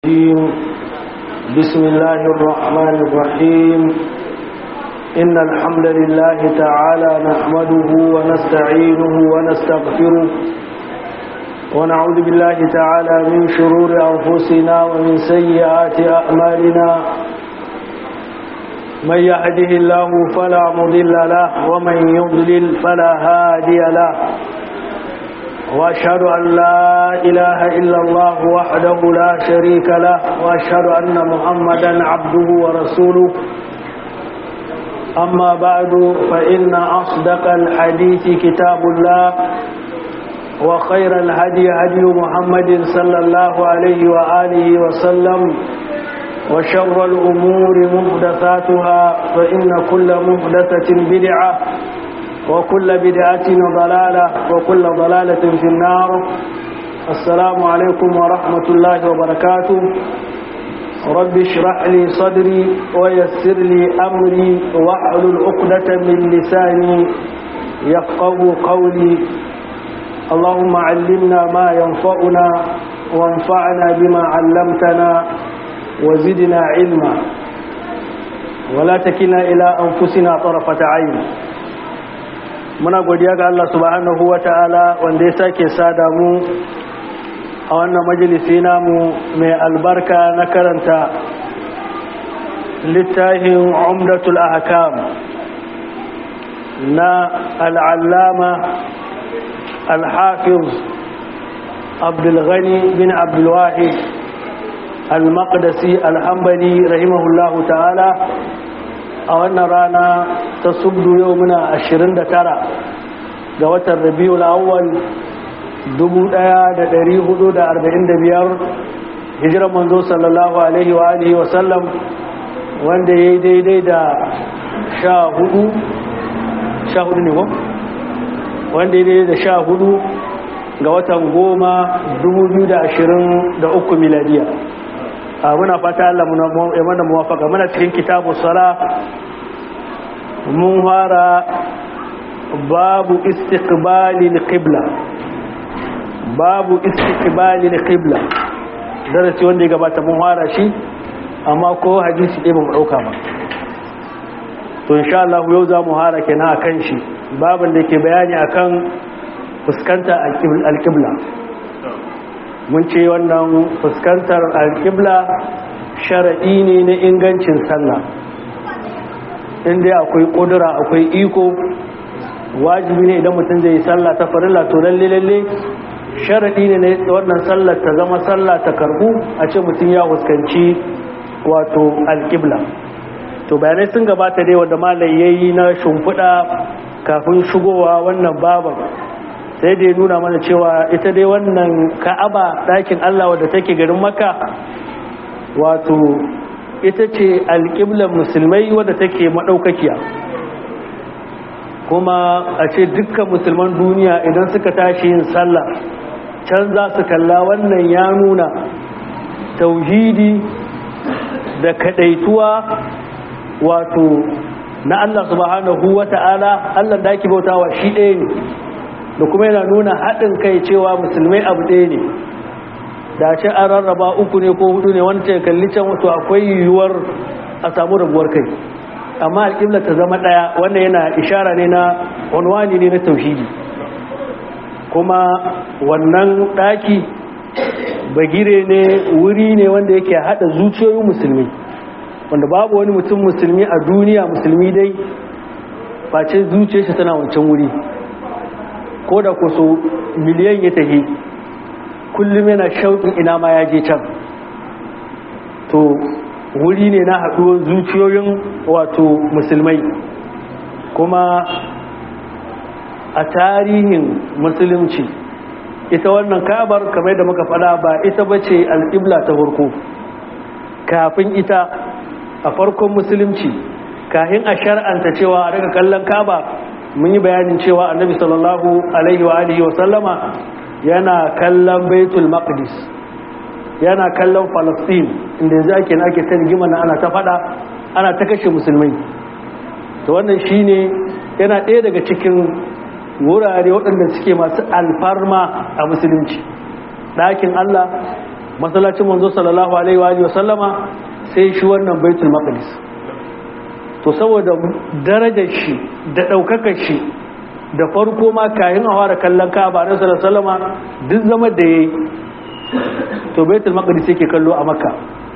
الرجيم بسم الله الرحمن الرحيم إن الحمد لله تعالى نحمده ونستعينه ونستغفره ونعوذ بالله تعالى من شرور أنفسنا ومن سيئات أعمالنا من يهده الله فلا مضل له ومن يضلل فلا هادي له وأشهد أن لا إله إلا الله وحده لا شريك له وأشهد أن محمدا عبده ورسوله أما بعد فإن أصدق الحديث كتاب الله وخير الهدي هدي محمد صلى الله عليه وآله وسلم وشر الأمور محدثاتها فإن كل محدثة بدعة وكل بدعة ضلالة وكل ضلالة في النار السلام عليكم ورحمة الله وبركاته رب اشرح لي صدري ويسر لي أمري واحلل عقدة من لساني يفقه قولي اللهم علمنا ما ينفعنا وانفعنا بما علمتنا وزدنا علما ولا تكلنا إلى أنفسنا طرفة عين muna godiya ga Allah subhanahu wa ta'ala wanda ya sake sada mu a wannan majalisi namu mai albarka na karanta littafin umdatul ahkam na al'allama al-hafiz abdulghani bin abdulwahid al-maqdisi al-hambali rahimahullahu ta'ala a wannan rana ta subdu yau muna 29 ga watan rabiul awwal 1445 hijiran manzo sallallahu alaihi wa alihi wa sallam wanda ya yi daidai da sha hudu sha hudu ne ko? wanda ya daidai da sha hudu ga watan goma 2023 miladiya muna fata Allah ya mana muwafaka muna cikin kitabu sala mun fara babu istiqbalil qibla babu istiqbalil qibla darasi wanda ya gabata mun fara shi amma ko hadisi ɗaya ba mu ɗauka ba to insha Allah yau za mu fara kenan akan shi babin da ke bayani akan fuskanta al-qibla mun ce wannan fuskantar alƙibla sharaɗi ne na ingancin sallah inda akwai ƙudura akwai iko wajibi ne idan mutum zai yi sallah ta farilla to lalle lalle sharaɗi ne na wannan sallar ta zama sallah ta karbu a ce mutum ya fuskanci wato alƙibla to bayanai sun gabata dai wanda malai yayi na shimfiɗa kafin shigowa wannan baban sai da ya nuna mana cewa ita dai wannan ka'aba ɗakin Allah wadda take garin maka wato ita ce alƙiblar musulmai wadda take maɗaukakiya kuma a ce dukkan musulman duniya idan suka tashi yin sallah can za su kalla wannan ya nuna tauhidi da kaɗaituwa wato na Allah subhanahu wa ta'ala Allah da ake bautawa shi ɗaya ne da kuma yana nuna haɗin kai cewa musulmai abu ɗaya ne da ce an rarraba uku ne ko hudu ne wanda ya kalli can wato akwai yiwuwar a samu rabuwar kai amma alƙibla ta zama ɗaya wannan yana ishara ne na wanwani ne na tauhidi kuma wannan ɗaki bagire ne wuri ne wanda yake haɗa zuciyoyin musulmi wanda babu wani mutum musulmi a duniya musulmi dai face zuciyarsa tana wancan wuri ko da kuso miliyan ya tafi kullum yana shauƙin ina ma ya je can to wuri ne na haɗuwar zuciyoyin wato musulmai kuma a tarihin musulunci ita wannan kabar kamar da muka faɗa ba ita ba ce al'ibla ta farko kafin ita a farkon musulunci kafin a shar'anta cewa a daga kallon kaba mun yi bayanin cewa annabi sallallahu alaihi wa alihi wa sallama yana kallon baitul maqdis yana kallon palestine inda yanzu ake ake ta rigima na ana ta fada ana ta kashe musulmai to wannan shine yana ɗaya daga cikin wurare waɗanda suke masu alfarma a musulunci ɗakin Allah masallacin manzo sallallahu alaihi wa alihi wa sallama sai shi wannan baitul maqdis to saboda darajar shi da daukakar shi da farko ma kayan a fara kallon Ka'aba na sallallahu alaihi wa sallama duk zama da yayi to baitul maqdis yake kallo a makka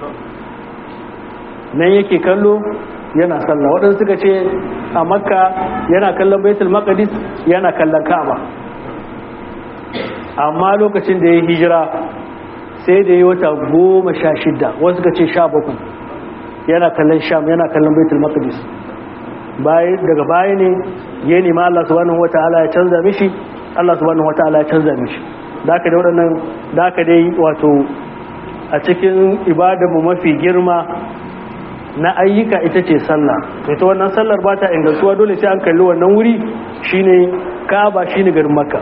nan yake kallo yana sallah waɗansu suka ce a makka yana kallon baitul maqdis yana kallon ka'aba amma lokacin da ya hijira sai da ya wata goma sha shida wasu suka ce sha bakwai yana kallon sham yana kallon baitul maqdis daga baya ne ya nema Allah subhanahu wata'ala ya canza mishi Allah subhanahu wata'ala ya canza mishi da aka dai waɗannan da aka dai wato a cikin ibadarmu mafi girma na ayyuka ita ce sallah ita wannan sallar ba ta ingantuwa dole sai an kalli wannan wuri shine Ka'aba shine garin Makka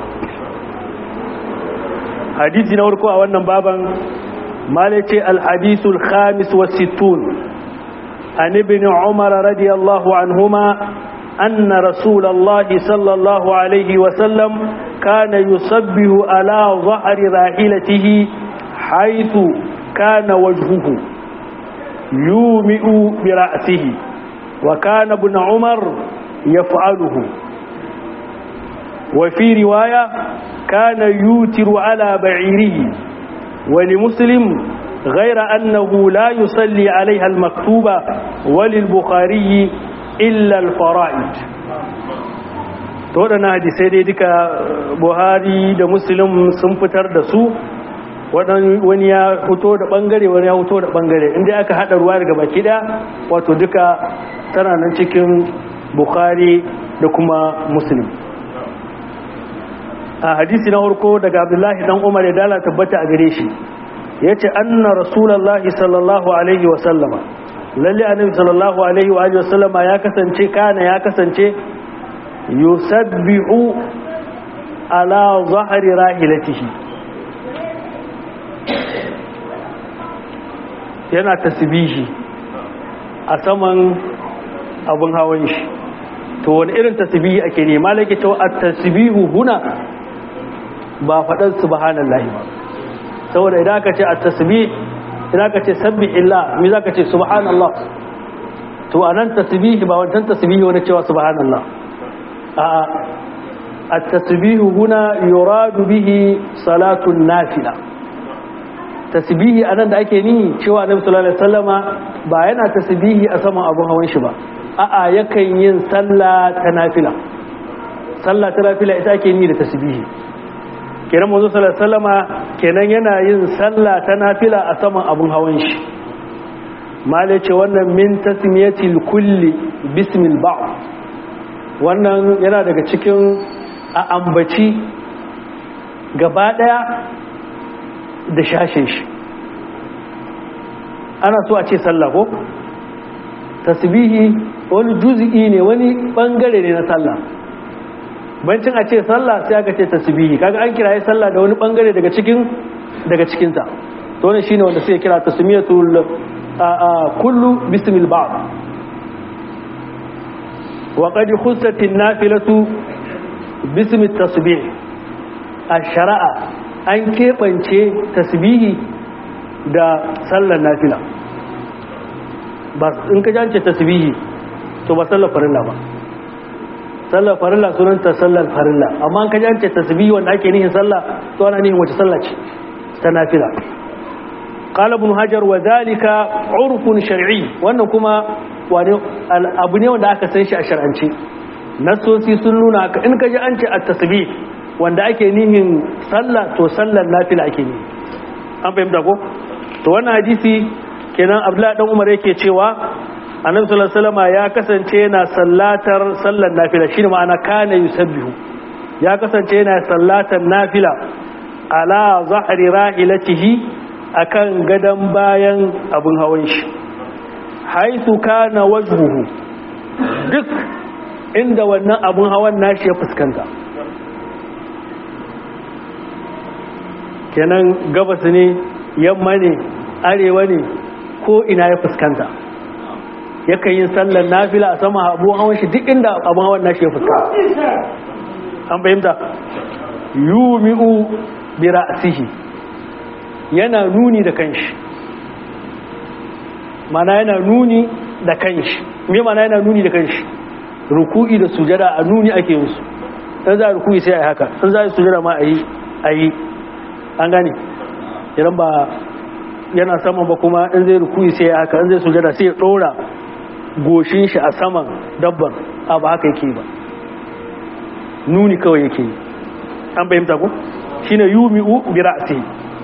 hadisi na farko a wannan baban malace al-hadithul khamis wa sittun an ibn Umar radiyallahu anhuma أن رسول الله صلى الله عليه وسلم كان يصبه على ظهر راحلته حيث كان وجهه يومئ برأسه وكان ابن عمر يفعله وفي رواية كان يوتر على بعيره ولمسلم غير أنه لا يصلي عليها المكتوبة وللبخاري إلا الفرائد waɗannan hadisai dai duka buhari da muslim sun fitar da su wani ya fito da ɓangare wani ya fito da ɓangare inda aka haɗa ruwa daga baki ɗaya wato duka tana nan cikin bukhari da kuma muslim a hadisi na harko daga abdullahi dan umar ya dala tabbata a gare shi ya ce anna rasulallahi sallallahu alaihi wasallama lalle annabi sallallahu alaihi wa sallama ya kasance kana ya kasance yusabbihu ala zahri rahilatihi yana tasbihi a saman abun hawan shi to wani irin tasbihi ake ne malaki to at-tasbihu huna ba fadan subhanallahi ba saboda idan aka ce at-tasbih idan aka ce sabbih illa me zaka ce subhanallah to anan tasbihi ba wannan tasbihi wani cewa subhanallah a at-tasbihu huna yuradu bihi salatu nafila tasbihi anan da ake ni cewa annabi sallallahu alaihi wasallama ba yana tasbihi a saman abun hawan shi ba a'a yakan yin sallah ta nafila sallah ta nafila ita ake ni da tasbihi kenan manzo sallallahu alaihi wasallama kenan yana yin sallah ta nafila a saman abun hawan shi mala ce wannan min tasmiyatil kulli bismil ba'd wannan yana daga cikin a ambaci gaba daya da shashin shi ana so a ce sallah ko tasbihi wani juz'i ne wani bangare ne na sallah bancin a ce sallah sai aka ce tasbihi kaga an kiraye sallah da wani bangare daga cikin daga cikin ta to wannan shine wanda sai kira tasmiyatul kullu bismil ba'd wa qad khussat an-nafilatu bismi at-tasbih ash-shara'a an keɓance tasbihi da sallar nafila ba in ka jance tasbihi to ba sallar farilla ba sallar farilla sunanta sallar farilla amma in ka jance tasbihi wanda ake nihin sallah to ana nihin wace sallah ce ta nafila qala ibn hajar wa dhalika urfun shar'i wannan kuma wani abu ne wanda aka san shi a shar'ance nasosi sun nuna haka in ka ji an ce at-tasbih wanda ake nihin sallah to sallar nafila ake ni an fahimta ko to wannan hadisi kenan abdullahi dan umar yake cewa annabi sallallahu alaihi wasallam ya kasance yana sallatar sallar nafila shine ma'ana kana yusabbihu ya kasance yana sallatar nafila ala zahri rahilatihi akan gadan bayan abun hawan shi haitu kana wajhuhu duk inda wannan abun hawan nashi ya fuskanta kenan gabas ne yamma ne arewa ne ko ina ya fuskanta yakan yin sallar nafila a sama abu hawan shi duk inda abu hawan nashi ya fuskanta an fahimta yumi'u bi ra'sihi yana nuni da kanshi mana yana nuni da kanshi me mana yana nuni da kanshi ruku'i da sujada a nuni ake yin su dan za a ruku'i sai a yi haka dan za a yi sujada ma a yi a yi an gane idan ba yana saman ba kuma in zai ruku'i sai haka in zai sujada sai ya dora goshin shi a saman dabban a ba haka yake ba nuni kawai yake yi an bayyanta ku shine yumi'u bi ra'si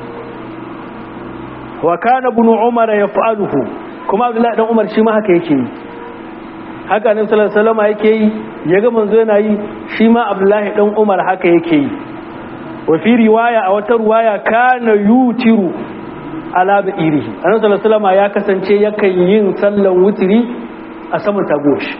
wa kana ibn umar yaf'aluhu kuma abdullahi dan umar shi ma haka yake yi haka annabi sallallahu alaihi wasallam yake yi yaga manzo yana yi shi ma abdullahi dan umar haka yake yi wa fi riwaya a wata riwaya kana yutiru ala ba'irihi annabi sallallahu alaihi wasallam ya kasance yakan yin sallan wutiri a saman tagoshi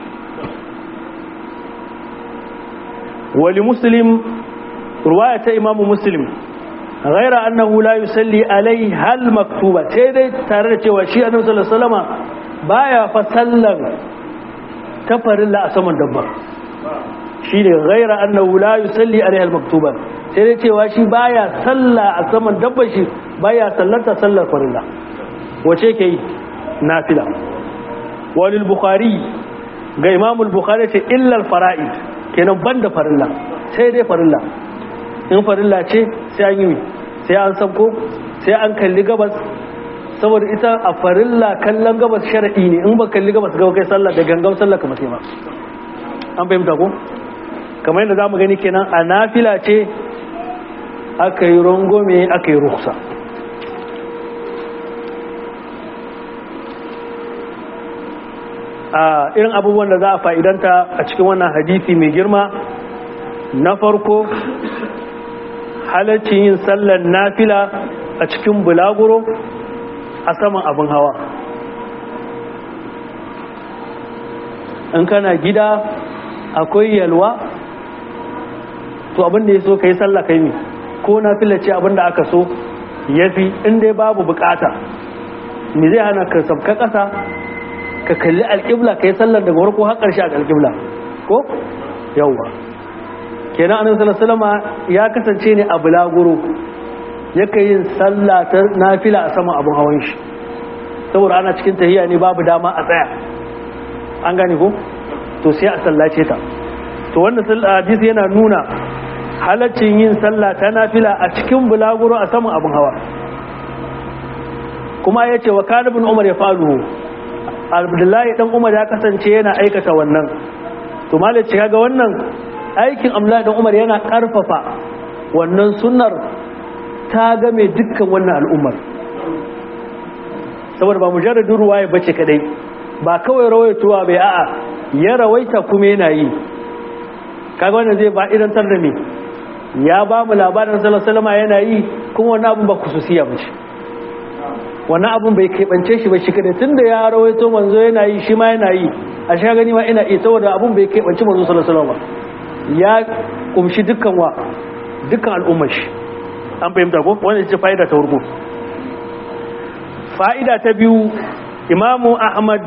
wali muslim ruwaya ta imamu muslim ghaira annahu la yusalli alai hal maktuba sai dai tare da cewa shi annabi sallallahu alaihi wasallam baya fa sallan ta farilla a saman dabba shi ne ghaira annahu la yusalli alai hal maktuba sai dai cewa shi baya salla a saman dabba shi baya sallata sallar farilla wace ke yi nafila walil bukhari ga imamul bukhari ce illal fara'id kenan banda farilla sai dai farilla in farilla ce sai an yi sai an sabko sai an kalli gabas saboda ita a farilla kallon gabas shar'i ne in ba kalli gabas gaba kai sallah da gangan sallah kamar sai ma an fahimta ko kamar yadda zamu gani kenan a nafila ce aka yi rangome aka yi ruksa a irin abubuwan da za a fa'idanta a cikin wannan hadisi mai girma na farko halaccin yin sallar nafila a cikin bulaguro a saman abin hawa in kana gida akwai yalwa to abin da ya so ka yi sallah kai ne ko nafila ce abin da aka so ya fi inda babu bukata me zai hana ka sabka ƙasa ka kalli alƙibla ka yi sallar daga warko har ƙarshe a alƙibla ko yawwa kenan annabi sallallahu alaihi ya kasance ne a bulaguro yake yin sallah ta nafila a saman abun hawan shi saboda ana cikin tahiya ne babu dama a tsaya an gane ko to sai a sallace ta to wannan hadisi yana nuna halaccin yin sallah ta nafila a cikin bulaguro a saman abun hawa kuma ya ce wa kanibin umar ya faru abdullahi dan umar ya kasance yana aikata wannan to malaci kaga wannan aikin abdullahi dan umar yana karfafa wannan sunnar ta game dukkan wannan al'ummar saboda ba mujarradin ruwaya bace kadai ba kawai rawaituwa bai a'a ya rawaita kuma yana yi kaga wannan zai ba idan tar da me ya ba mu labarin sallallahu alaihi wasallam yana yi kuma wannan abun ba kususiya bace wannan abun bai keɓance shi ba shi kada tun da ya rawaito manzo yana yi shi ma yana yi a sha gani ma ina iya saboda abun bai keɓance manzo sallallahu alaihi ya kumshi dukkan wa dukkan al'ummar shi an fahimta ko wannan ce fa'ida ta farko fa'ida ta biyu imamu ahmad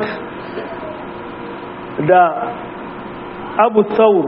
da abu saur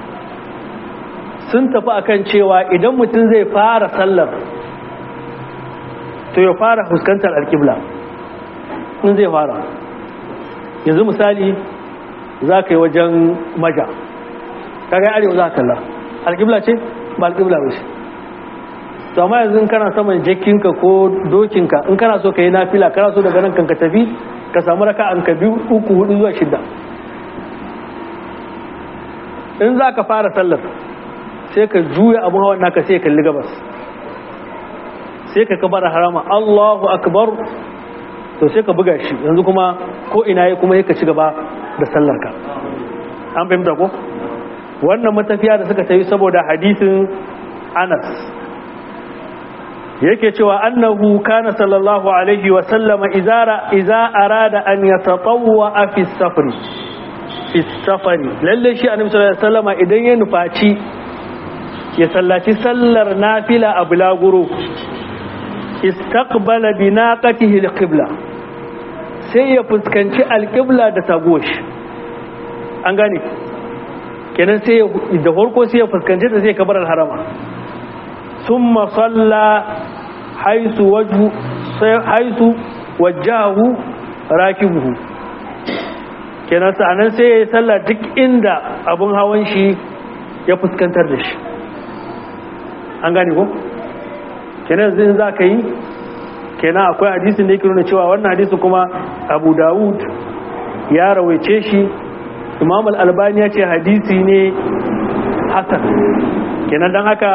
sun tafi akan cewa idan mutum zai fara sallar to ya fara fuskantar alƙibla in zai fara yanzu misali za ka yi wajen maja ka ga arewa za ka kalla alƙibla ce ba alƙibla ba ce to amma yanzu in kana saman jakinka ko dokinka in kana so ka yi nafila kana so daga nan kan ka tafi ka samu raka an ka biyu uku hudu zuwa shida in za ka fara sallar sai ka juya abin hawan naka sai kalli gabas sai ka kabar harama Allahu akbar to sai ka buga shi yanzu kuma ko ina yi kuma ka ci gaba da sallarka an fahimta ko wannan matafiya da suka tayi saboda hadisin Anas yake cewa annahu kana sallallahu alaihi wa sallama izara idza arada an yatatawwa fi safari fi safari lalle shi annabi sallallahu alaihi wasallama idan ya nufaci ya sallaci sallar nafila a bulaguro istaqbala bi naqatihi alqibla sai ya fuskanci alqibla da tagosh an gane kenan sai da farko sai ya fuskanci ta sai kabar harama thumma salla haisu wajhu haisu wajjahu rakibuhu kenan sa'anan sai ya yi sallah duk inda abun hawan shi ya fuskantar da shi an gane ko kenan zai za ka yi kenan akwai hadisin da yake nuna cewa wannan hadisi kuma abu dawud ya rawaice shi imam al-albani ya ce hadisi ne hasan kenan don haka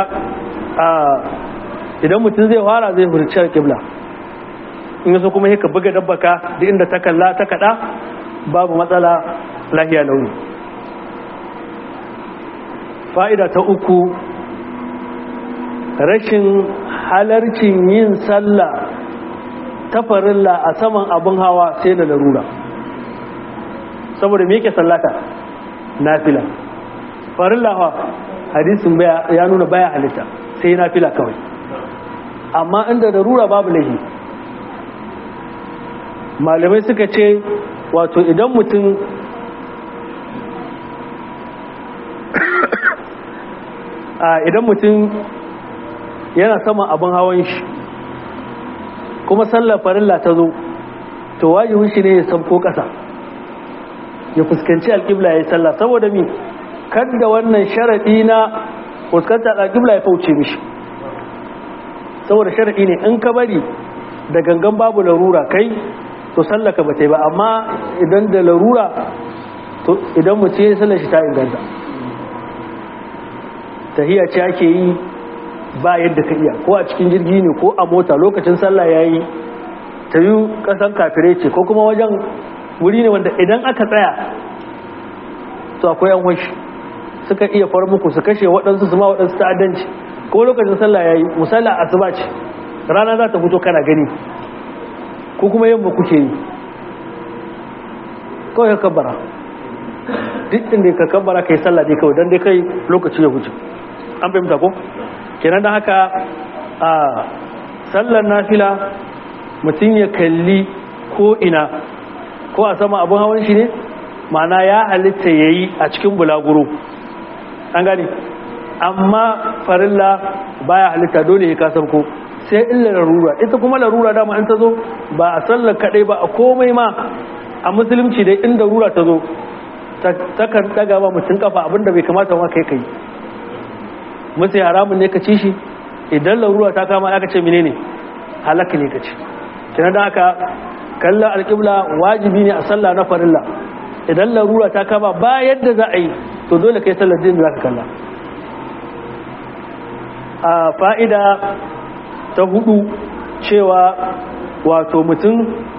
idan mutum zai fara zai furci kibla in yaso kuma yaka buga dabbaka duk inda ta kalla ta kada babu matsala lahiya launi fa'ida ta uku rashin halarcin yin sallah ta farilla a saman abin hawa sai da larura saboda me yake sallata nafila farilla hawa hadisin ya nuna baya halitta sai nafila kawai amma inda larura babu lahi malamai suka ce wato idan mutum idan mutum yana saman abin hawan shi kuma sallar farilla ta zo to wajibin shi ne ya sabko ƙasa ya fuskanci alƙibla ya yi sallah saboda mi kadda wannan sharaɗi na fuskanta alƙibla ya fauce mishi saboda sharaɗi ne in ka bari da gangan babu larura kai to sallaka ba ta yi ba amma idan da larura to idan mutum ya sallar shi ta inganta tahiya ce ake yi ba yadda ka iya ko a cikin jirgi ne ko a mota lokacin sallah ya yi ta yi kasan kafirai ce ko kuma wajen wuri ne wanda idan aka tsaya to akwai yan washi suka iya far muku su kashe waɗansu su ma waɗansu ta'addanci ko lokacin sallah ya yi musalla asuba ce rana za ta fito kana gani ko kuma yamma kuke yi kawai ka kabbara duk inda ka kabbara ka yi sallah dai kawai don dai kai lokaci ya wuce an fahimta ko kenan da haka a sallar nafila mutum ya kalli ko ina ko a sama abin hawan shi ne mana ya halitta ya yi a cikin bulaguro an gani amma farilla baya halitta dole ya kasar ko sai illa larura ita kuma larura dama an ta zo ba a sallar kaɗai ba a komai ma a musulunci dai inda rura ta zo takan daga ba mutum kafa abinda bai kamata ma kai kai musu haramun ne ka ci shi idan larura ta kama aka ce menene halaka ne ka ci kina da aka kalla alƙibla wajibi ne a sallah na farilla idan larura ta kama ba yadda za a yi to dole kai sallar din za ka kalla a fa'ida ta hudu cewa wato mutum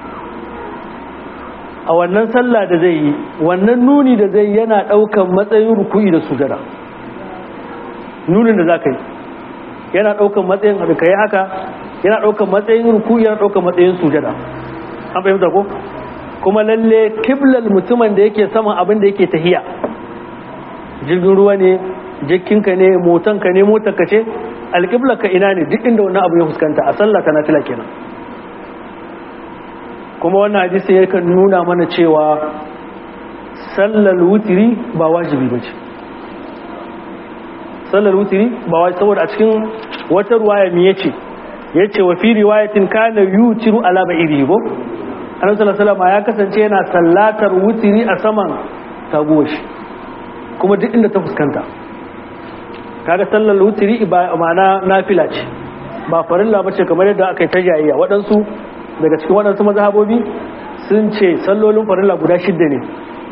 a wannan sallah da zai yi wannan nuni da zai yana ɗaukan matsayin ruku'i da sujada nunin da za ka yi yana ɗaukan matsayin da ka yi haka yana ɗaukan matsayin ruku'i yana ɗaukan matsayin sujada an fahimta ko kuma lalle kiblal mutumin da yake saman abin da yake tahiya jirgin ruwa ne jikinka ne motanka ne motarka ce alƙiblarka ina ne duk inda wannan abu ya fuskanta a sallah ta nafila kenan kuma wannan hadisi yakan nuna mana cewa sallar wutiri ba wajibi ba ce sallar wutiri ba wajibi saboda a cikin wata ruwaya mi yace yace wa fi riwayatin kana yutiru ala ba'iri go annabi sallallahu alaihi ya kasance yana sallatar wutiri a saman tagoshi kuma duk inda ta fuskanta kaga sallar wutiri ba ma'ana nafila ce ba farilla bace kamar yadda aka yi ta jayayya waɗansu daga cikin waɗansu mazhabobi sun ce sallolin farilla guda shidda ne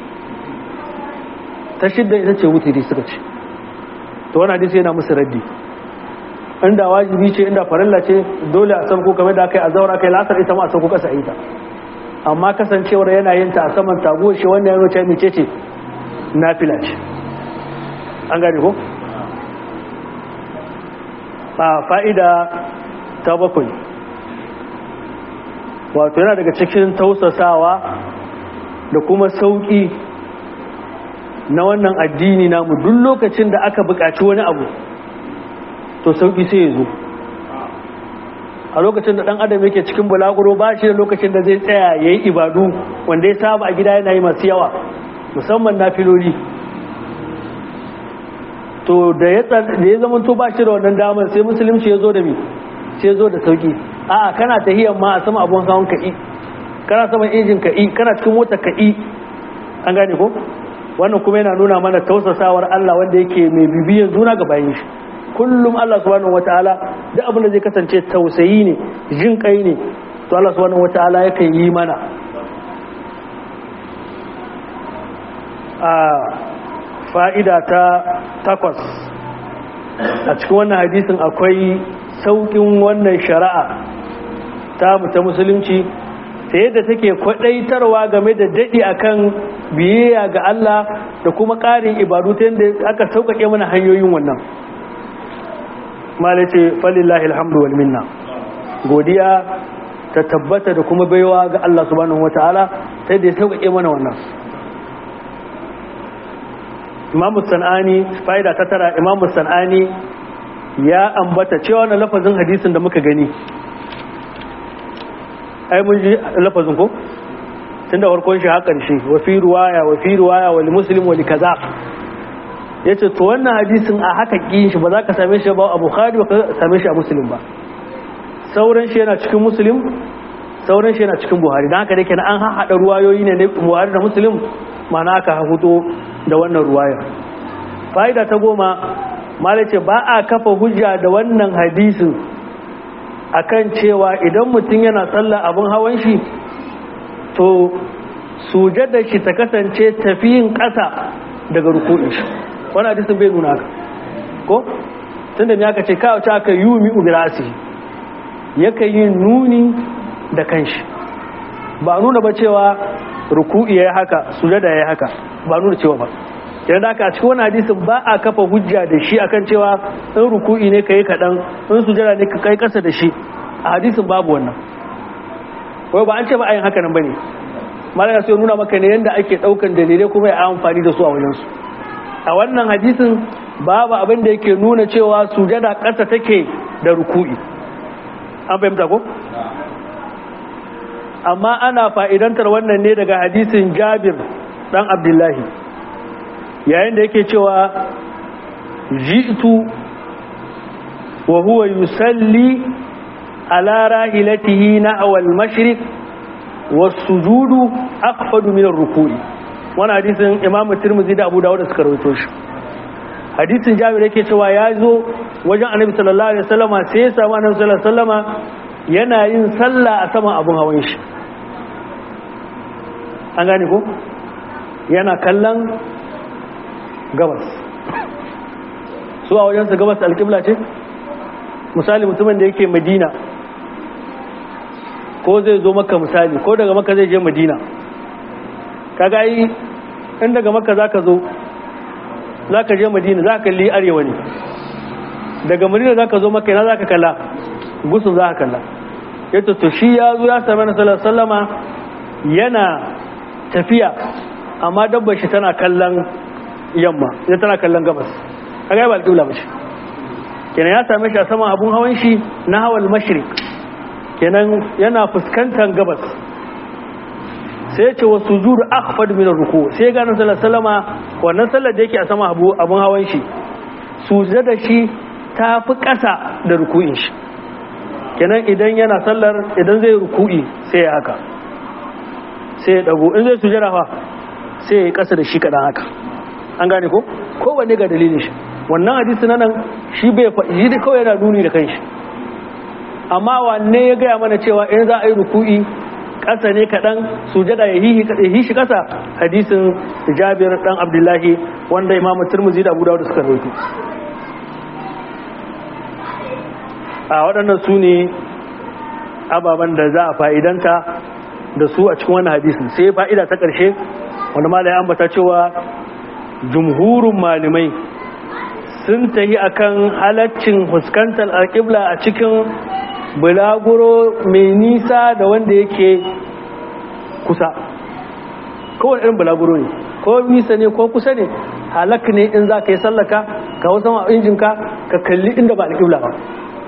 ta shidda ita ce wutiri suka ce to wani hadisi yana musu raddi inda wajibi ce inda farilla ce dole a sauko kamar da aka yi a zaura aka yi lasar ita ma a sauko kasa ita amma kasancewar yana yin ta a saman taguwa shi wannan yana wuce mice ce nafila ce an gane ko a fa'ida ta bakwai wato yana daga cikin tausasawa da kuma sauƙi na wannan addini namu duk lokacin da aka buƙaci wani abu to sauƙi sai ya zo a lokacin da ɗan adam yake cikin bulaguro ba shi da lokacin da zai tsaya ya yi ibadu wanda ya saba a gida yana yi masu yawa musamman na filoli to da ya zama to ba shi da wannan damar sai musulunci ya zo da mi sai zo da sauki a'a kana tahiyan ma a sama abun hawan ka'i kana saman injin ka'i kana cikin mota ka'i an gane ko wannan kuma yana nuna mana tausasawar Allah wanda yake mai bibiyan juna ga bayan shi kullum Allah subhanahu wataala duk abin da zai kasance tausayi ne jin kai ne to Allah subhanahu wataala yakan yi mana a fa'ida ta takwas a cikin wannan hadisin akwai saukin wannan shari'a ta ta musulunci ta yadda take kwadaitarwa game da daɗi akan biyayya ga Allah da kuma ƙarin ibadu ta yadda aka sauƙaƙe mana hanyoyin wannan malace falillahi alhamdu wal minna godiya ta tabbata da kuma baiwa ga Allah subhanahu wataala ta yadda ya sauƙaƙe mana wannan imamu san'ani fa'ida ta tara imamu san'ani ya ambata cewa na lafazin hadisin da muka gani ai mun ji lafazin ko tun da farkon shi haƙar shi wa fi ruwaya wa fi ruwaya wa muslim wa kaza ya ce to wannan hadisin a haka ƙin shi ba za ka same shi ba a bukhari ba ka same shi a muslim ba sauran shi yana cikin muslim sauran shi yana cikin buhari don haka da kenan an haɗa ruwayoyi ne na buhari da muslim mana aka hudo da wannan ruwaya fa'ida ta goma malace ba a kafa hujja da wannan hadisin akan cewa idan mutum yana sallah abin hawan shi to sujada shi ta kasance tafiyin ƙasa daga rukunin shi wani hadisin bai nuna haka ko tunda ne aka ce kawo ta aka yi mi ubirasi yaka yi nuni da kanshi ba nuna ba cewa ruku'i ya yi haka sujada ya yi haka ba nuna cewa ba idan da aka a cikin wani hadisin ba a kafa hujja da shi akan cewa in ruku'i ne ka yi kaɗan in sujada ne ka kai ƙasa da shi a hadisin babu wannan wai ba an ce ba a yin haka nan ba ne malaka sai nuna maka ne yadda ake ɗaukan dalilai kuma ya amfani da su a wajensu a wannan hadisin babu abin da yake nuna cewa sujada ƙasa take da ruku'i an fahimta ko amma ana fa'idantar wannan ne daga hadisin jabir ɗan abdullahi yayin da yake cewa ji'tu wa huwa yusalli ala rahilatihi na awal mashriq wasujudu aqfadu min ar-ruku'i wannan hadisin imamu tirmidhi da abu dawud suka rawaito shi hadisin jabir yake cewa ya zo wajen annabi sallallahu alaihi wasallama sai ya samu annabi sallallahu alaihi wasallama yana yin sallah a saman abun hawan shi an gane ko yana kallon gabas su a wajensa gabas alƙibla ce misali mutumin da yake madina ko zai zo maka misali ko daga maka zai je madina kaga yi in daga maka za ka zo za ka je madina za ka kalli arewa ne daga madina za ka zo maka yana za ka kalla gusun za ka kalla yadda to shi ya zo ya sami na sallama yana tafiya amma dabbar shi tana kallon yamma ita tana kallon gabas a gaba alƙibla mace kenan ya same shi a saman abun hawan shi na hawan mashrik kenan yana fuskantar gabas sai ya ce wa sujudu akhfad min ruku sai ga nan sallama wannan sallar da yake a sama abu abun hawan shi sujada shi ta fi ƙasa da ruku'in shi kenan idan yana sallar idan zai ruku'i sai ya haka sai ya dago in zai sujada fa sai ya yi ƙasa da shi kaɗan haka an gane ko kowanne ga dalilin shi wannan hadisi na nan shi bai faɗi da kawai yana nuni da kanshi amma wanne ya gaya mana cewa in za a yi ruku'i ƙasa ne kaɗan sujada ya yi shi ƙasa hadisin jabir ɗan abdullahi wanda imamu turmuzi da abu da suka rawaito a waɗannan su ne ababen da za a fa'idanta da su a cikin wani hadisin sai fa'ida ta ƙarshe wanda ma da ya ambata cewa jumhurin malamai sun tahi akan halaccin fuskantar alƙibla a cikin bulaguro mai nisa da wanda yake kusa kowane irin bulaguro ne ko nisa ne ko kusa ne halak ne in za ka yi sallaka ka wasu ma injinka ka kalli inda ba alƙibla ba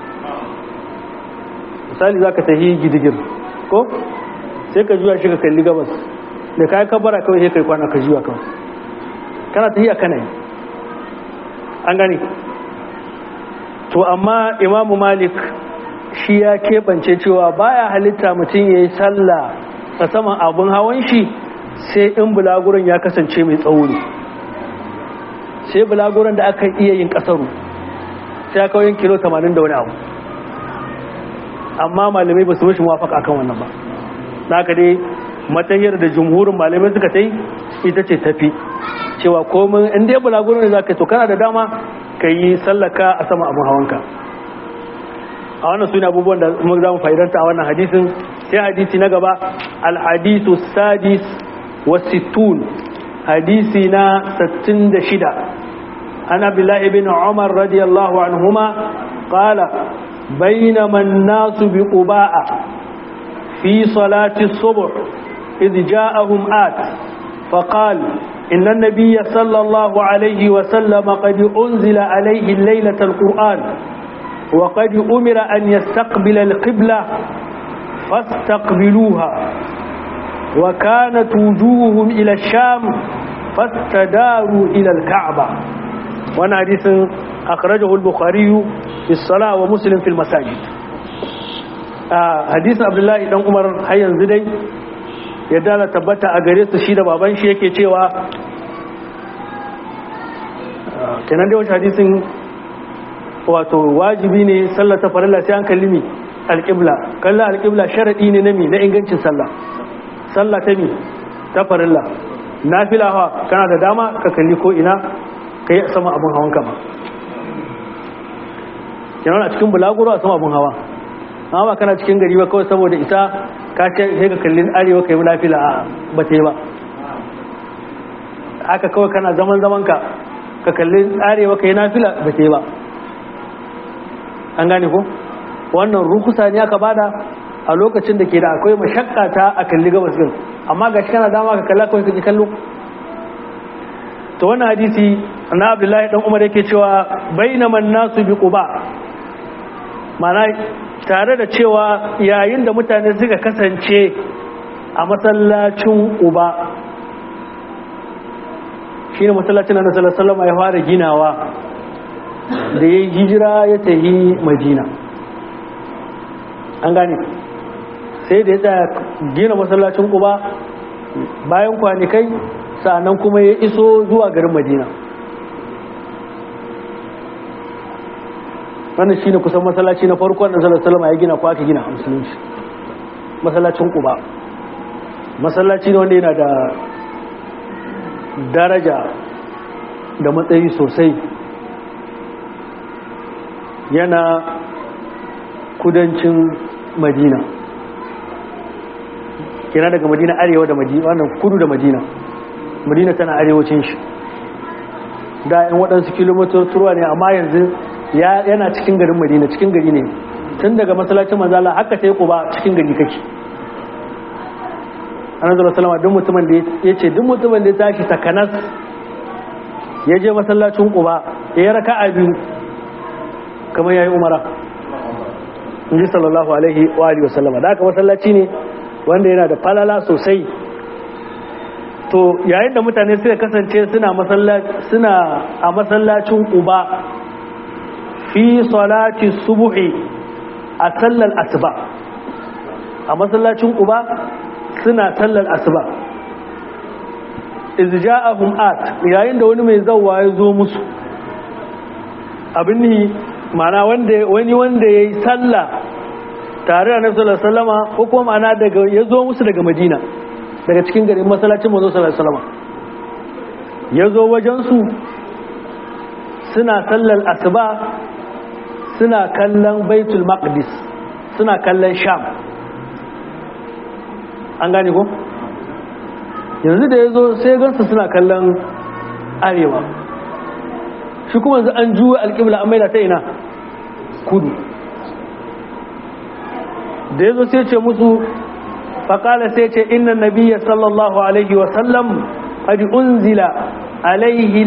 misali za ka tahi gidigir ko sai ka juya shi ka kalli gabas da kayan kabara kawai sai kai kwana ka juya kawai kana tahiya kana yi an gani to amma imamu malik shi ya keɓance cewa baya halitta mutum ya yi sallah a saman abin hawan shi sai in bulaguran ya kasance mai tsauri sai bulaguran da aka iya yin kasaru sai aka yin kilo 80 da wani abu amma malamai ba su mashi mawafaka akan wannan ba na ka dai matayar da jumhurin malamai suka ta yi ita ce tafi cewa komin inda ya bulaguran da za ka to kana da dama ka yi sallaka a sama abin hawanka a wannan suna abubuwan da mu za mu fa'idanta a wannan hadisin sai hadisi na gaba al-hadisu sadis wa sittun hadisi na 66 an abdullahi bin umar radiyallahu anhuma qala bainama an-nasu bi quba'a fi salati as-subh idh ja'ahum at فقال إن النبي صلى الله عليه وسلم قد أنزل عليه الليلة القرآن وقد أمر أن يستقبل القبلة فاستقبلوها وكانت وجوههم إلى الشام فاستداروا إلى الكعبة وانا حديث أخرجه البخاري في الصلاة ومسلم في المساجد آه حديث عبد الله بن عمر حيا زدي yadda na tabbata a gare su shi da baban shi yake cewa kenan dai wancan hadisin wato wajibi ne sallar ta farilla sai an kalli mi alƙibla kallon alƙibla sharaɗi ne na mi na ingancin sallah sallah ta mi ta farilla na filawa kana da dama ka kalli ko ina ka yi sama abin hawan kama kenan a cikin bulaguro a sama abin hawa amma ba kana cikin gari ba kawai saboda isa ka ce sai ka kalli arewa ka yi nafila a ba ta yi ba haka kawai kana zaman zaman ka ka kalli arewa ka yi nafila ba ta yi ba an gane ko wannan rukusa ne aka bada a lokacin da ke da akwai mashakka ta a kalli gabas din amma ga shi kana dama ka kalla kawai kake kallo to wannan hadisi na Abdullahi dan Umar yake cewa bainaman nasu bi quba mana tare da cewa yayin da mutane suka kasance a masallacin uba shine masallacin da Annabi sallallahu ya fara ginawa da ya hijira ya tafi Madina an gane sai da ya tsaya gina masallacin Quba bayan kwanikai sa'annan kuma ya iso zuwa garin Madina wannan shine kusan masallaci na farko da Annabi sallallahu ya gina ko aka gina a musulunci masallacin Quba masallaci ne wanda yana da daraja da matsayi sosai yana kudancin madina kina daga madina arewa da madina wannan kudu da madina madina tana arewacin shi da yan waɗansu kilomitar turuwa ne amma yanzu yana cikin garin madina cikin gari ne tun daga masallacin manzala haka ta yi ba cikin gari kake annabi salama duk mutumin da ya ce duk mutumin da ya tashi takanas ya je masallacin quba ya yi raka'a biyu kamar yayi umara inji sallallahu alaihi wa alihi wasallama da haka masallaci ne wanda yana da falala sosai to yayin da mutane suka kasance suna masallaci suna a masallacin quba fi salati subhi a sallar asuba a masallacin quba suna sallar asuba izja'ahum at yayin da wani mai zawwa ya zo musu abin ni mana wanda wani wanda yayi sallah tare da Annabi sallallahu alaihi wasallama ko kuma mana daga ya zo musu daga Madina daga cikin garin masallacin manzo sallallahu alaihi wasallama ya zo wajen su suna sallar asuba suna kallon Baitul Maqdis suna kallon Sham an gane ko yanzu da ya zo sai gansu suna kallon arewa shi kuma yanzu an juwa alƙibla an maida ta ina kudu da ya zo sai ce musu faƙala sai ce inna nabiya sallallahu alaihi wasallam qad unzila alaihi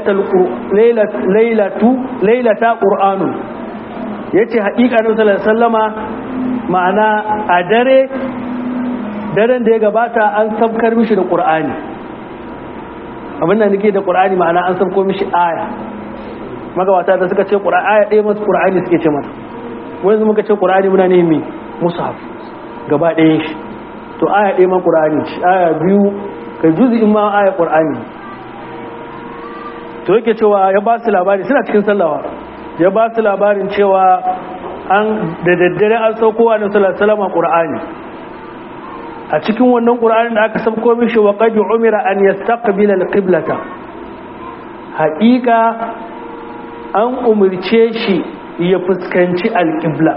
lailata ƙur'anu ya ce haƙiƙa na sallama ma'ana a dare daren da ya gabata an sabkar mishi da ƙur'ani abinda nake da ƙur'ani ma'ana an sabko mishi aya magabata da suka ce aya ɗaya masu ƙur'ani suke ce mata wanda muka ce qur'ani muna ne mai mushaf gaba ɗayan shi to aya ɗaya ma qur'ani ce aya biyu kai juz'in ma aya qur'ani to yake cewa ya ba su labari suna cikin sallawa ya ba su labarin cewa an da daddare an saukowa da salama ƙura'ani a cikin wannan ƙura'ani da aka sauko mishi wa ƙaji umira an ya staƙabila alƙiblata haƙiƙa an umarce shi ya fuskanci alƙibla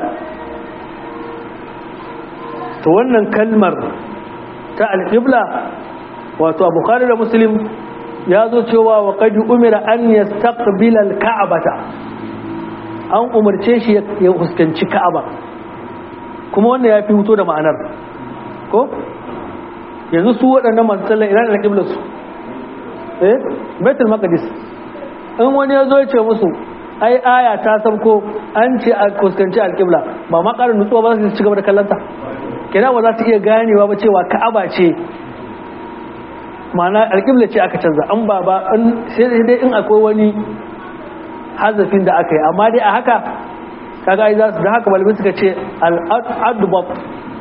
to wannan kalmar ta alƙibla wato abu da muslim ya zo cewa wa ƙaji umira an ya staƙabila alƙa'abata an umarce shi ya fuskanci ka'aba kuma wanda ya fi huto da ma'anar ko yanzu su waɗannan masu sallan ina da ƙiblar su eh betul maqdis in wani ya zo ya ce musu ai aya ta sabko an ce a fuskanci alƙibla ba ma ƙarin nutsuwa ba za su ci gaba da kallanta kina ba za su iya ganewa ba cewa ka'aba ce ma'ana alƙibla ce aka canza an ba ba sai dai in akwai wani hazafin da aka yi amma dai a haka kaga ai za su da haka malamai suka ce al'adubab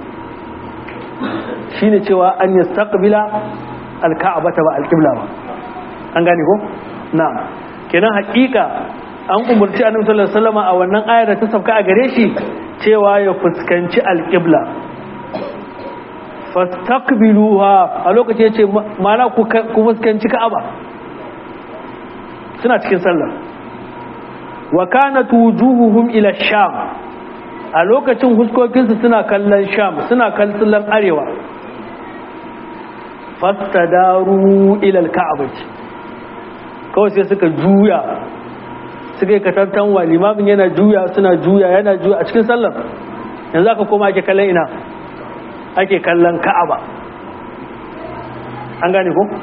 shi ne cewa an yi staƙabila alka'abata ba alƙibla ba an gane ko? na kenan haƙiƙa an umarci annabi sallallahu alaihi wasallam a wannan ayar da ta sauka a gare shi cewa ya fuskanci alƙibla fastaqbiluha a lokacin yace mana ku fuskanci ka'aba suna cikin sallah wa kanat wujuhuhum ila sham a lokacin huskokinsu suna kallon sham suna kallon arewa fastadaru ila alka'bati kawai sai suka juya suka yi katantan wa limamin yana juya suna juya yana juya a cikin sallar yanzu aka koma ake kallon ina ake kallon ka'aba an gane ko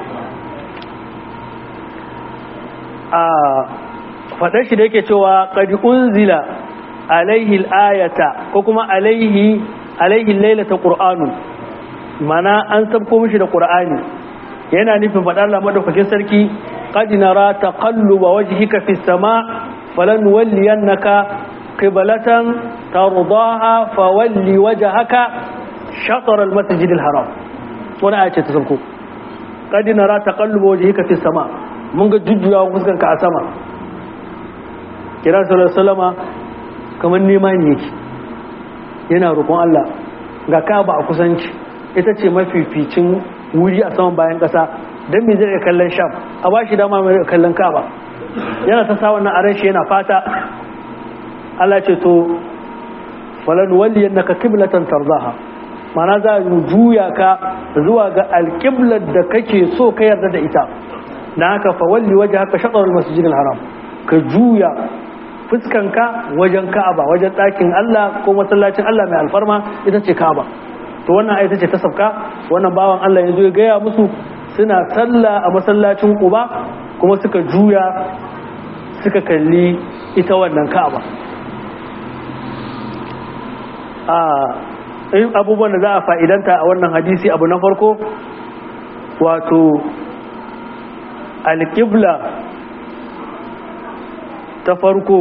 a faɗar shi da yake cewa ƙadi unzila alaihi al'ayata ko kuma alaihi alaihi lailata qur'anun mana an sabko mishi da qur'ani yana nufin faɗar Allah madaukakin sarki qad nara taqalluba wajhika fis sama falan walliyannaka qiblatan tardaha fawalli wajhaka shatr al masjid al haram wannan aya ce ta sabko qad nara taqalluba wajhika fis sama mun ga jujjuyawa fuskanka a sama kira salama kamar nema ne yake yana roƙon Allah ga kaba a kusanci ita ce mafificin wuri a saman bayan ƙasa don me zai kallon sham a ba shi dama mai kallon kaba yana ta sa wannan aran shi yana fata Allah ce to falan walli yannaka qiblatan tarzaha mana za mu juya ka zuwa ga alqiblar da kake so ka yarda da ita dan haka fa walli wajhaka shatr al-masjid al-haram ka juya fuskanka wajen ka'aba wajen ɗakin Allah ko masallacin Allah mai alfarma ita ce ka'aba to wannan ita ce ta sabka wannan bawan Allah ya zo ya gaya musu suna sallah a masallacin Quba kuma suka juya suka kalli ita wannan ka'aba a in abubuwan da za a fa'idanta a wannan hadisi abu na farko wato alƙibla ta farko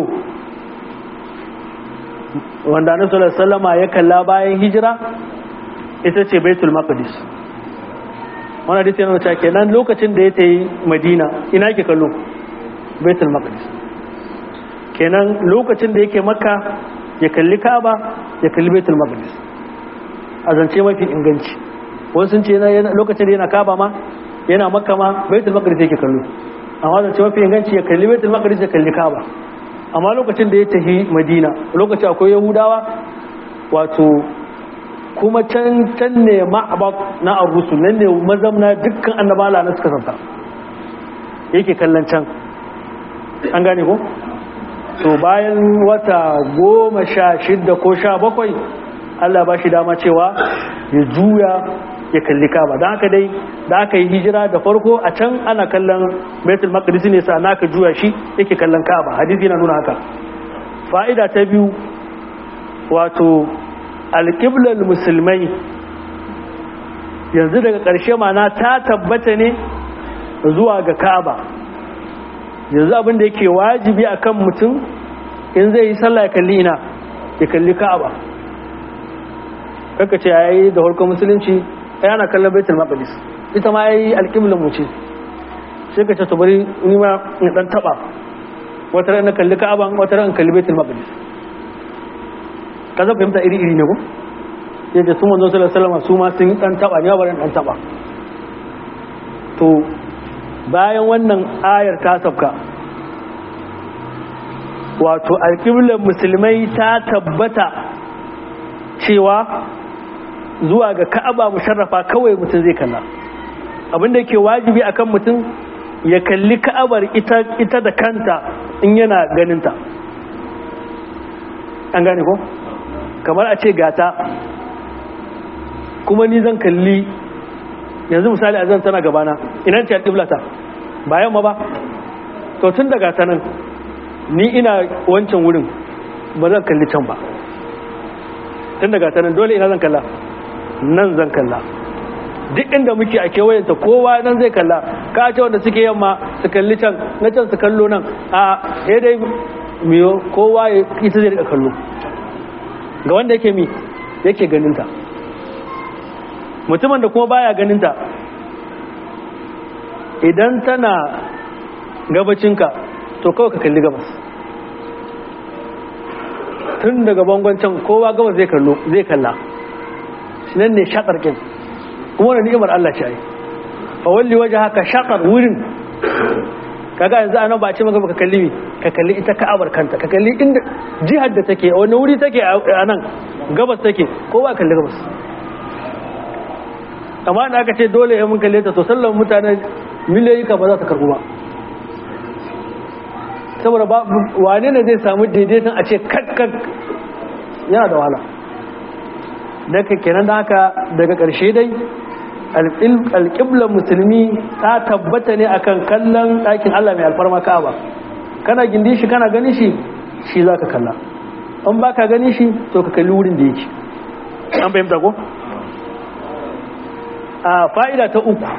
wanda annabi sallama ya kalla bayan hijira ita ce baitul maqdis wannan hadisi yana cewa kenan lokacin da ya tayi madina ina ke kallo baitul maqdis kenan lokacin da yake makka ya kalli kaaba ya kalli baitul maqdis a zance mafi inganci wasu sun ce lokacin da yana kaaba ma yana makka ma baitul maqdis yake kallo amma zance mafi inganci ya kalli baitul maqdis ya kalli kaaba amma lokacin da ya tafi madina lokacin akwai yahudawa wato kuma can can ne ma'abak na ar-rusul nan ne mazamna dukkan annabala na suka santa yake kallon can an gane ko to bayan wata goma sha shidda ko sha bakwai Allah ba shi dama cewa ya juya ya kalli kaba don haka dai da aka yi hijira da farko a can ana kallon baitul maqdis ne sa naka juya shi yake kallon kaba hadisi na nuna haka fa'ida ta biyu wato alƙiblar musulmai yanzu daga ƙarshe mana ta tabbata ne zuwa ga kaba yanzu abin da yake wajibi akan mutum in zai yi sallah ya kalli ina ya kalli ka'aba kaka ce yayi da harkar musulunci ai ana kallon baitul maqdis ita ma yayi alqiblan mu ce sai ka ce to bari ni ma in dan taba wata ran na kalli ka'aba wata ran kalli baitul maqdis kaza fahimta iri iri ne ko yadda su manzo sallallahu alaihi wasallam su ma sun dan taba ne bari dan taba to bayan wannan ayar ta sabka wato alƙiblar musulmai ta tabbata cewa zuwa ga ka'aba musharrafa kawai mutum zai kalla abinda ke wajibi akan mutum ya kalli ka'abar ita, ita da kanta in yana ganinta an gane ko kamar a ce gata kuma ni zan kalli yanzu misali a zan tana gabana ina ce alƙiblata bayan ma ba to tun daga ta nan ni ina wancan wurin ba zan kalli can ba tun daga ta nan dole ina zan kalla nan zan kalla duk inda muke a kewayenta kowa nan zai kalla ka ce wanda suke yamma su kalli can na can su kallo nan a ya dai miyo kowa ita zai rika kallo ga wanda yake mi yake ganinta mutumin da kuma baya ganinta idan tana gabacinka to kawai ka kalli gabas tun daga bangon can kowa gabas zai kallo zai kalla shi nan ne shakarkin kuma wani ni'imar Allah ce ai fa walli waje haka shakar wurin kaga yanzu anan ba a ce maka ka kalli mi ka kalli ita ka'abar kanta ka kalli inda jihar da take wani wuri take a nan gabas take kowa kalli gabas amma da aka ce dole ya mun kalle ta to sallan mutane miliyoyi ka ba za ta karbu ba saboda ba wane ne zai samu daidaiton a ce kakkak yana da wahala daga kenan da haka daga ƙarshe dai alƙiblar musulmi ta tabbata ne akan kallon ɗakin Allah mai alfarma ka'aba kana gindi shi kana gani shi shi za ka kalla an ba ka gani shi to ka kalli wurin da yake an fahimta ko? a fa'ida ta uku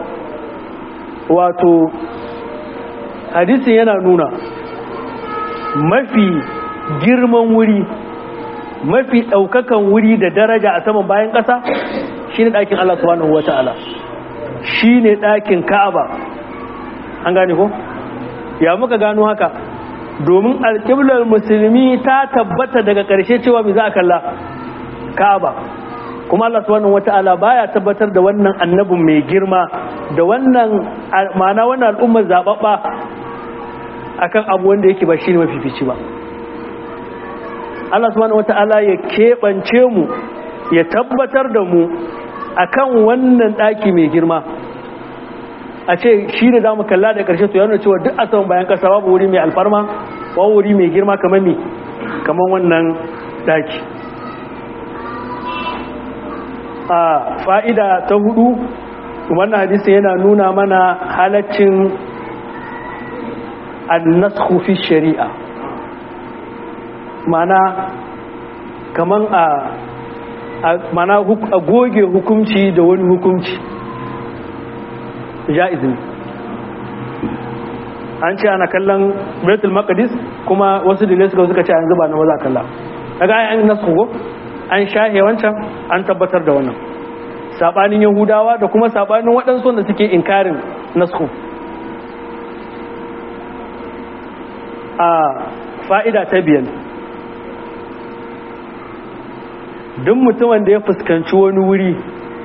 wato hadisin yana nuna mafi girman wuri mafi ɗaukakan wuri da daraja a saman bayan ƙasa shi ne ɗakin Allah subhanahu wa ta'ala shi ne ɗakin ka'aba an gane ko? ya muka gano haka domin alƙiblar musulmi ta tabbata daga ƙarshe cewa mai za a kalla ka'aba kuma Allah subhanahu wata'ala baya tabbatar da wannan annabin mai girma da wannan ma'ana wannan al'ummar zababba akan abu wanda yake ba shine mafifici ba Allah subhanahu wata'ala ya keɓance mu ya tabbatar da mu akan wannan ɗaki mai girma a ce shi ne za mu kalla da ƙarshe to yana cewa duk a saman bayan ƙasa babu wuri mai alfarma babu wuri mai girma kamar mi kamar wannan ɗaki a fa'ida ta hudu wannan hadisi yana nuna mana halaccin annasku fi shari'a mana kaman a mana a goge hukunci da wani hukunci ja'izin an ce ana kallon betul maqdis kuma wasu dalilai suka suka ce an zuba na maza kalla daga an nasu go an shahe wancan an tabbatar da wannan sabanin yahudawa da kuma sabanin waɗansu wanda suke inkarin nasu a fa'ida ta biyan duk mutumin da ya fuskanci wani wuri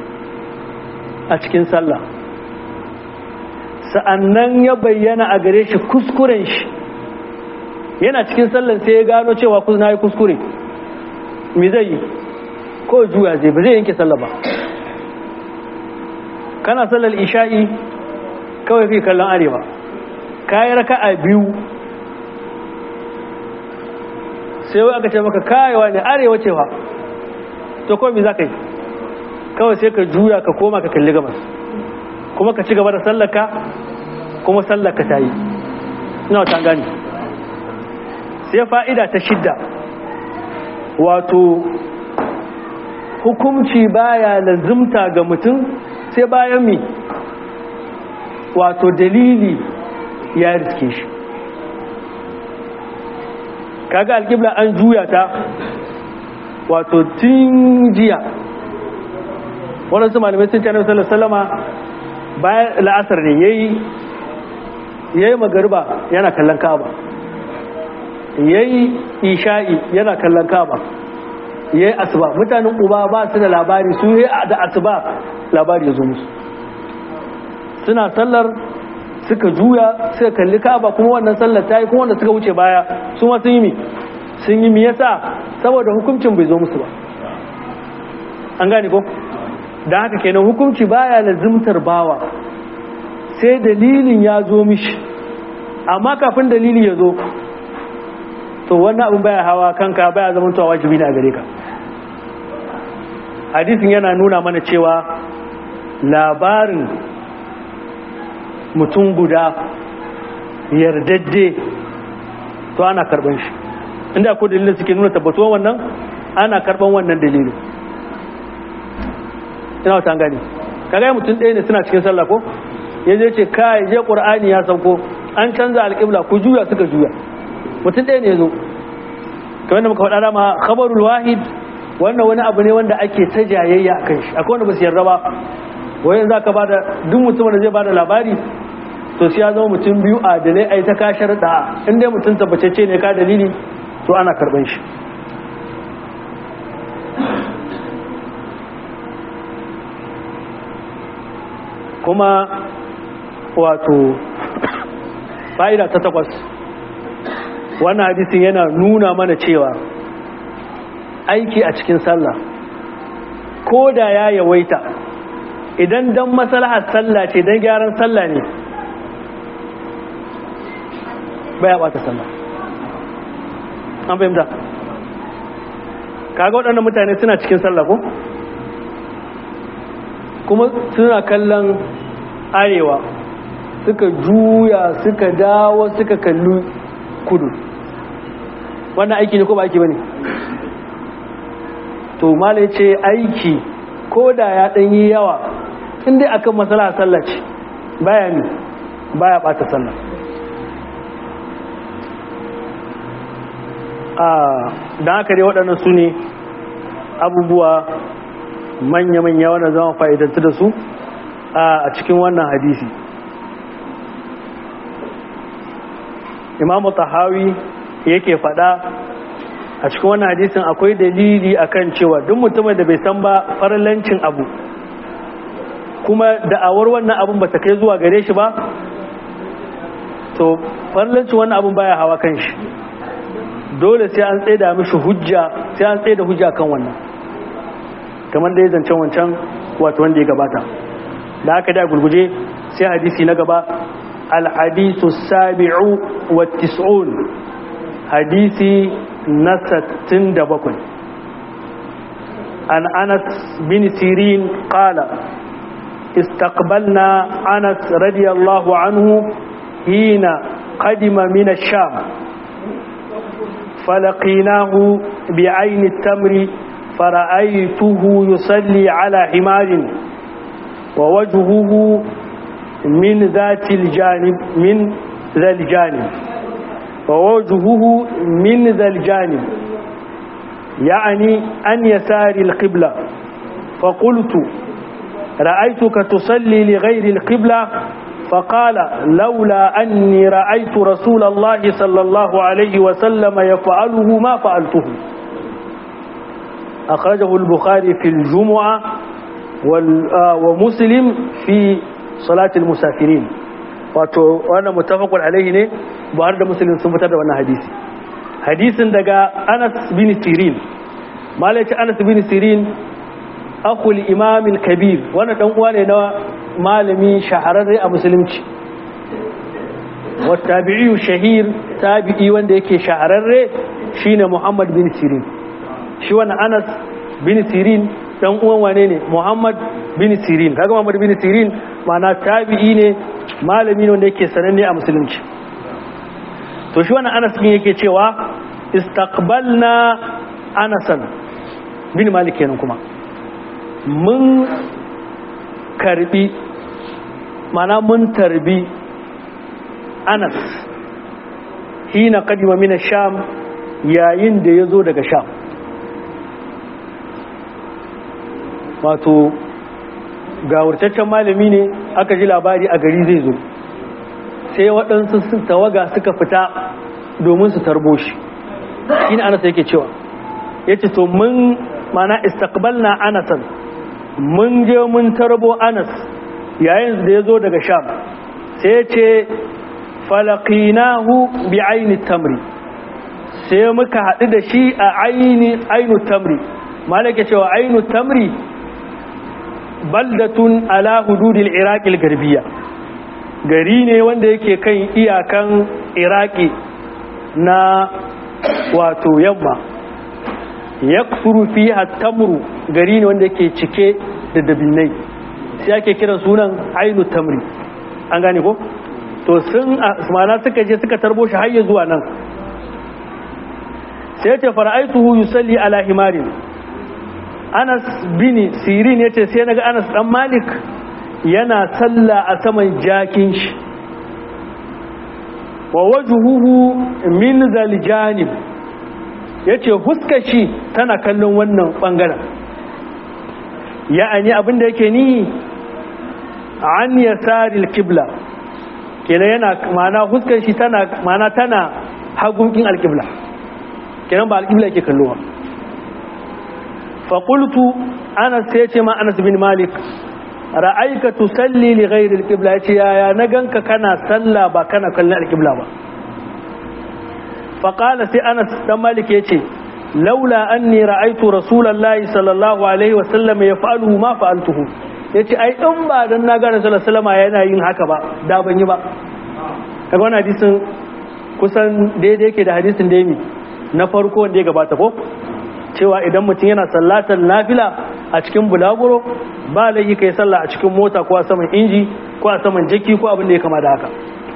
a cikin sallah sa'annan ya bayyana a gare shi kuskuren shi yana cikin sallan sai ya gano cewa na yi kuskure me zai yi ko juya zai ba zai yanke sallah ba kana sallar isha'i kawai fi kallon arewa kayi raka a biyu sai wai aka ce maka kayewa ne arewa cewa to kawai me za ka yi kawai sai ka juya ka koma ka kalli gabas kuma ka ci gaba da sallaka kuma sallaka ta yi ina wata gani sai fa'ida ta shidda wato hukumci baya lazimta ga mutum sai bayan mi wato dalili ya riske shi kaga alƙibla an juya ta wato tun jiya waɗansu malamai sun ce annabi sallallahu alaihi wasallama bayan la'asar ne yayi yayi magariba yana kallon Ka'aba yayi isha'i yana kallon Ka'aba yayi asuba mutanen uba ba su da labari su yi da asuba labari ya zo musu suna sallar suka juya suka kalli Ka'aba kuma wannan sallar ta yi kuma wanda suka wuce baya su ma sun yi mi sun yi mi yasa saboda hukuncin bai zo musu ba an gane ko da haka kenan hukunci baya lazimtar bawa sai dalilin ya zo mishi amma kafin dalili ya zo to wannan abin baya hawa kanka baya zama tuwa wajibi ne a gare ka hadisin yana nuna mana cewa labarin mutum guda yardajje to ana karban shi inda ko dalilin suke nuna tabbatuwa wannan ana karban wannan dalilin ina wata gani kaga mutum ɗaya ne suna cikin sallah ko ya je ce kai je qur'ani ya sauko an canza alƙibla ku juya suka juya mutum ɗaya ne ya zo kamar da muka faɗa dama khabarul wahid wannan wani abu ne wanda ake ta jayayya a kan shi akwai wanda ba su yarda ba wayan za ka bada duk mutum da zai bada labari to sai ya zama mutum biyu adalai a yi ta kashar da in dai mutum tabbatacce ne ka dalili to ana karban shi kuma wato fa'ida ta takwas wannan hadisin yana nuna mana cewa aiki a cikin sallah ko da ya yawaita idan don maslahar sallah ce don gyaran sallah ne baya bata sallah an fahimta kaga waɗannan mutane suna cikin sallah ko kuma suna kallon arewa suka juya suka dawo suka kalli kudu wannan aiki ne ko ba aiki ba ne to mala ce aiki ko da ya ɗanyi yawa inda akan matsala sallah ce baya ne baya ɓata sallah da haka dai waɗannan su ne abubuwa manya-manya wanda zama fa'idantu da su a cikin wannan hadisi imamu tahawi yake faɗa a cikin wannan hadisin akwai dalili akan cewa duk mutumin da bai san ba farlancin abu kuma da'awar wannan abun ba ta kai zuwa gare shi ba to farlancin wannan abun baya hawa kan shi dole sai an tsaye da mishi hujja sai an tsaye da hujja kan wannan kamar da ya zancen wancan wato wanda ya gabata da haka da gurguje sai hadisi na gaba al-hadisu sabi'u wa tis'un hadisi na 67 an anas bin sirin qala استقبلنا أنس رضي الله عنه حين قدم من الشام فلقيناه بعين التمر فرأيته يصلي على حمار ووجهه من ذات الجانب من ذا الجانب ووجهه من ذا الجانب يعني أن يسار القبلة فقلت رأيتك تصلي لغير القبلة فقال لولا أني رأيت رسول الله صلى الله عليه وسلم يفعله ما فعلته أخرجه البخاري في الجمعة ومسلم في صلاة المسافرين وانا متفق عليه ne buhari da muslim sun fitar da wannan hadisi hadisin daga anas bin sirin malaci anas bin sirin akul imam kabir wannan dan uwa ne na malami shahararre a musulunci wa tabi'i shahir tabi'i wanda yake shahararre shine muhammad bin sirin shi wannan anas bin sirin dan uwan wane ne muhammad bin sirin kaga muhammad bin sirin ma'ana tabi'i ne malami ne wanda yake sananne a musulunci to shi wannan anas bin yake cewa istaqbalna anasan bin malik kenan kuma mun karbi mana mun tarbi anas hina kadima mina sham yayin da ya zo daga sham wato ga wurtaccen malami ne aka ji labari a gari zai zo sai waɗansu tawaga suka fita domin su tarbo shi shi ne anas yake cewa ya ce to mun mana istakbalna anasan mun je mun tarbo anas yayin da ya zo daga sham sai ya ce falakinahu bi aini tamri sai muka haɗu da shi a ainu tamri malaka cewa ainu tamri baldatun ala hududil iraqil garbiya gari ne wanda yake kan iyakan iraki na wato yamma yaksuru fiha tamru gari ne wanda yake cike da dabinai sai ake kira sunan ainu tamri an gane ko to sun mana suka je suka tarbo shi har zuwa nan sai ce fara'aituhu yusalli ala himarin Anas bin Sirin yace sai naga Anas dan Malik yana salla a saman jakin shi wa wajhuhu min zal janib yace huskar shi tana kallon wannan bangaren ya'ani abinda yake ni an yasaril qibla kenan yana mana huskar shi tana mana tana hagunkin alqibla kenan ba alqibla yake kallowa faƙultu anas sai ce ma anas bin malik ra'aika tusalli li ghairi alqibla yace yaya na ganka kana sallah ba kana kallon alqibla ba faqala sai anas dan malik yace laula anni ra'aitu rasulullahi sallallahu alaihi wa sallam yaf'aluhu ma fa'altuhu yace ai in ba dan na ga rasulullahi sallallahu alaihi yana yin haka ba da ban yi ba kaga wannan hadisin kusan daidai yake da hadisin da na farko wanda ya gabata ko cewa idan mutum yana sallatar nafila a cikin bulaguro ba laifi kai sallah a cikin mota ko a saman inji ko a saman jaki ko abin da ya kama da haka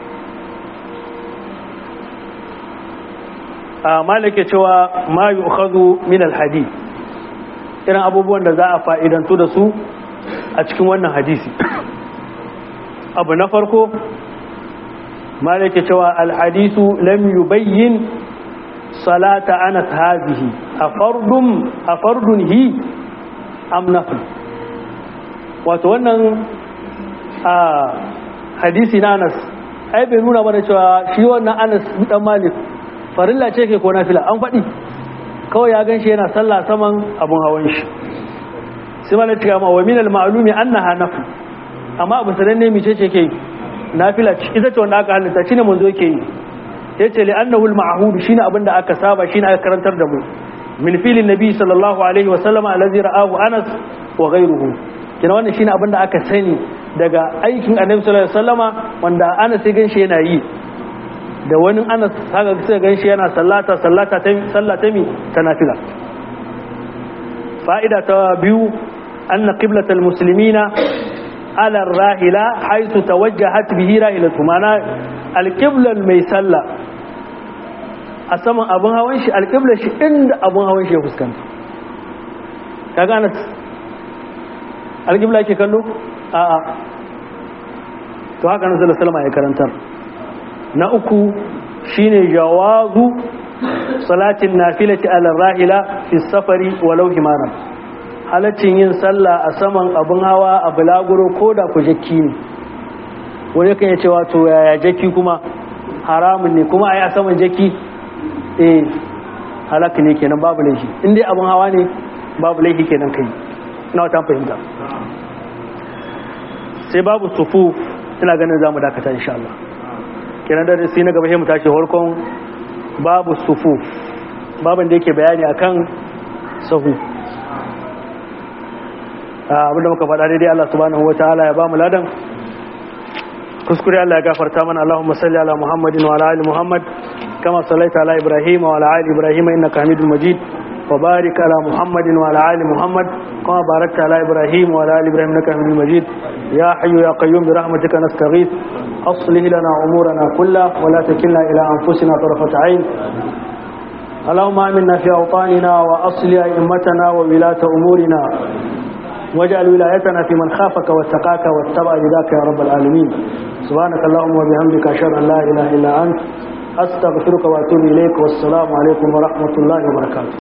a malake cewa ma yi ukhadu min alhadi irin abubuwan da za a fa'idantu da su a cikin wannan hadisi abu na farko malake cewa alhadisu lam yubayyin salata anas hazihi a fardun a fardun hi am nafil wato wannan a hadisi na anas ai bai nuna mana cewa shi wannan anas dan malik farilla ce ke ko nafila an faɗi kawai ya gan shi yana sallah saman abun hawan shi sai mana cika ma wa minal ma'lumi annaha nafil amma abu sananne mice ce ke nafila ita ce wanda aka halitta shine manzo yake yi ya ce li'annahu al-ma'hud shine abinda aka saba shine aka karantar da mu min filin nabi sallallahu alaihi wa sallama allazi ra'ahu Anas wa ghayruhu kina wannan shine abinda aka sani daga aikin annabi sallallahu alaihi wasallama wanda Anas ya ganshi yana yi da wani Anas haka sai ganshi yana sallata sallata ta sallata mi ta nafila fa'ida ta biyu anna qiblatal muslimina ala rahila haythu tawajjahat bihi rahilatu mana alqiblan mai sallah a saman abin hawan shi alƙiblar shi inda abin hawan shi ya fuskanta ka gane alƙibla ke kallo a a to haka nan zala salama ya karantar na uku shine jawazu salatin nafilati ala rahila fi safari walau himaran halaccin yin sallah a saman abin hawa a bulaguro ko da ku jakki ne wani kan ya ce wato yaya jakki kuma haramun ne kuma a yi a saman jakki eh halaka ne kenan babu laifi in dai abin hawa ne babu laifi kenan kai na wata fahimta sai babu sufu ina ganin za mu dakata insha Allah kenan da sai na gaba sai mu tashi harkon babu sufu babin da yake bayani akan sahu abinda muka faɗa daidai Allah subhanahu wa ta'ala ya ba mu ladan kuskure Allah ya gafarta mana Allahumma salli ala Muhammadin wa ala ali Muhammad kama sallaita ala Ibrahim wa ala ali Ibrahim innaka Hamidul Majid wa barik ala Muhammadin wa ala ali Muhammad kama barakta ala Ibrahim wa ala ali Ibrahim innaka Hamidul Majid ya hayyu ya qayyum bi rahmatika nastaghith aslih lana umurana kullaha wa la takilna ila anfusina tarfata 'ain اللهم آمنا في أوطاننا وأصل أئمتنا وولاة أمورنا واجعل ولايتنا في من خافك واتقاك واتبع رداك يا رب العالمين سبحانك اللهم وبحمدك أشهد أن لا إله إلا أنت أستغفرك وأتوب إليك والسلام عليكم ورحمة الله وبركاته